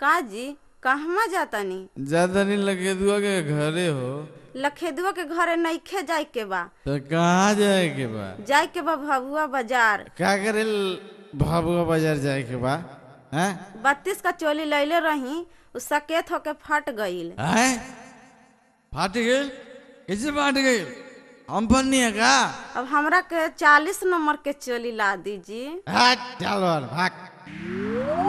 का जी कहवा जातानी ज्यादा नहीं लगे दुआ के घरे हो लखेदुआ के घरे नइखे जाए के बा तो कहाँ जाए के बा जाए के बा भभुआ बाजार का करे भाबुआ बाजार जाए के बा हैं बत्तीस का चोली लैले रही उ सकेत होके फट गईल हैं फाट गई कैसे फाट गई हम पर नहीं है का अब हमरा के चालीस नंबर के चोली ला दीजिए हट चल और भाग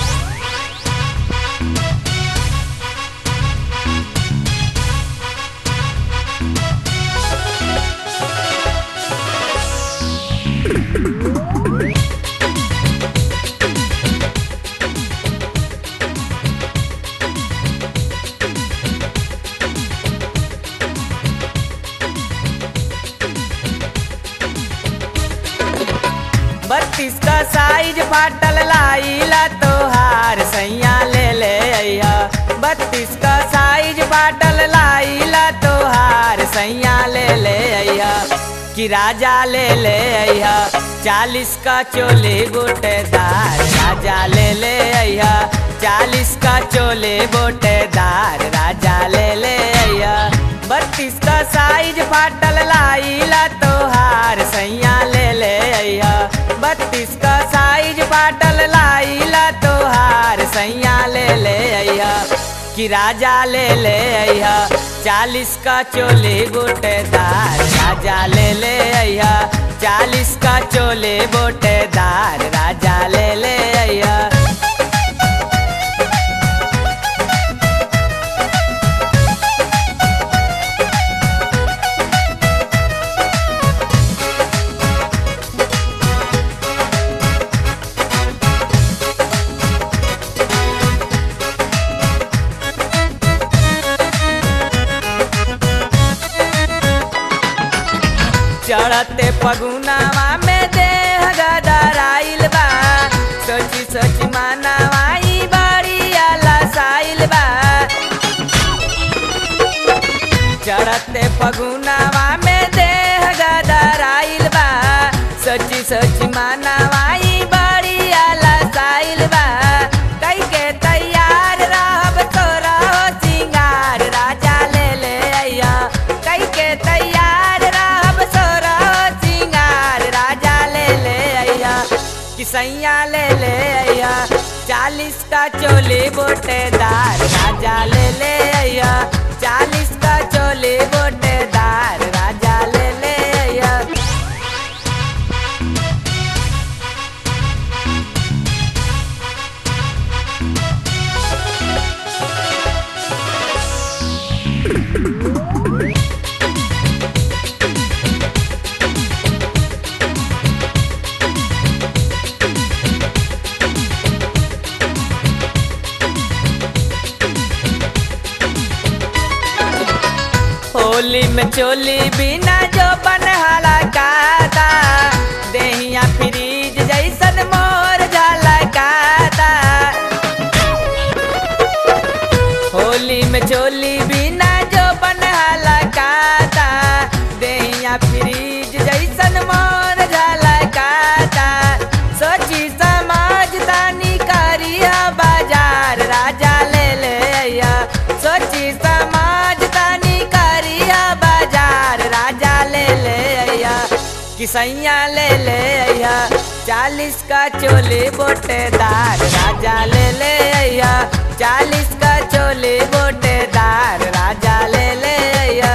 बत्तीस का साइज फाटल लाइला तोहार सैया ले ले अइहा बत्तीस का साइज फाटल लाइला तोहार सैया ले ले अइहा कि राजा ले ले अइहा चालीस का चोले गोटेदार राजा ले ले अइहा चालीस का चोले गोटेदार राजा ले ले अइहा बत्तीस का साइज फाटल लाइला तोहार सैया ले ले अइहा बत्तीस का साइज फाटल लाइला तोहार सैया ले ले अइहा कि राजा ले ले अइहा चालीस का चोले गोटेदार राजा ले ले अइहा चालीस का चोले गोटेदार राजा ले ले अइहा चढ़ते पगुनावा में देह गदराइल बा सोची सोची मानवाई बड़ी आलसाइल बा चढ़ते पगुनावा में देह गदराइल बा सोची सोची मानवाई बड़ी आलसाइल बा कई के तैयार रहब तोरा हो सिंगार राजा ले ले अइया कई के तैयार रहब तोरा हो सिंगार राजा ले ले अइया किसैया ले ले अइया चालीस का चोली बोटेदार राजा ले ले अइया चालीस का चोली बोटेदार राजा ले ले अइया होली में चोली बिना जो बनहाला काता देहिया फ्रीज जैसन मोर झलकाता होली में चोली बिना जो बनहाला काता देहिया फ्रीज जैसन मोर झलकाता सोची समझ तानी करिया बाजार राजा ले ले अइया सोची समझ तानी करिया बाजार राजा ले ले अइया किसैया ले ले अइया चालीस का चोली बोटेदार राजा ले ले अइया चालीस का चोली बोटेदार राजा ले ले अइया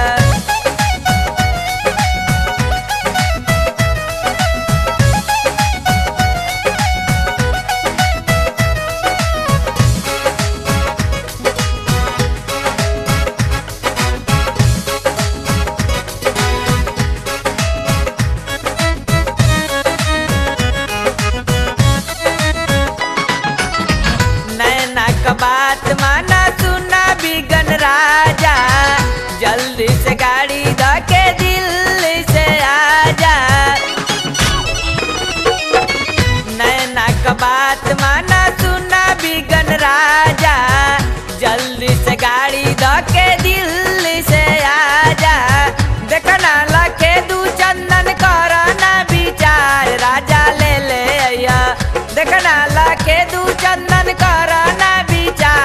नैना का बात माना सुना बिगन राजा जल्दी से गाड़ी धके दिल्ली से आजा नैना का बात माना सुना बिगन राजा जल्दी से गाड़ी धके दिल्ली से आजा देखना लखे दू चंदन करना विचार राजा ले ले अइया देखना लखे दू चंदन करना विचार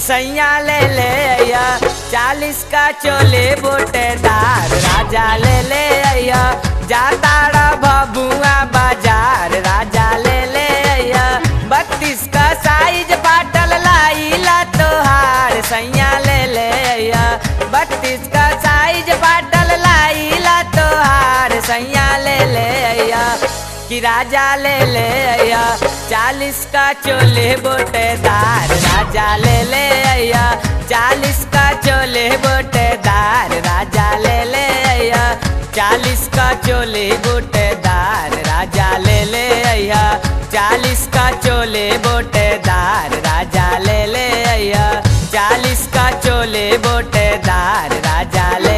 किसैया ले ले अइया चालीस का चोले बोटेदार राजा ले ले अइया जाताड़ा बबुआ बाजार राजा ले ले अइया बत्तीस का साइज बाटल लाइला तोहार सैया ले ले अइया बत्तीस का साइज बाटल लाइला तोहार सैया ले ले अइया कि राजा ले ले अइया चालीस का चोले बोटेदार राजा ले ले अइया चालीस का चोले बोटेदार राजा ले ले अइया चालीस का चोले बोटेदार राजा ले ले अइया चालीस का चोले बोटेदार राजा ले ले अइया चालीस का चोले बोटेदार राजा ले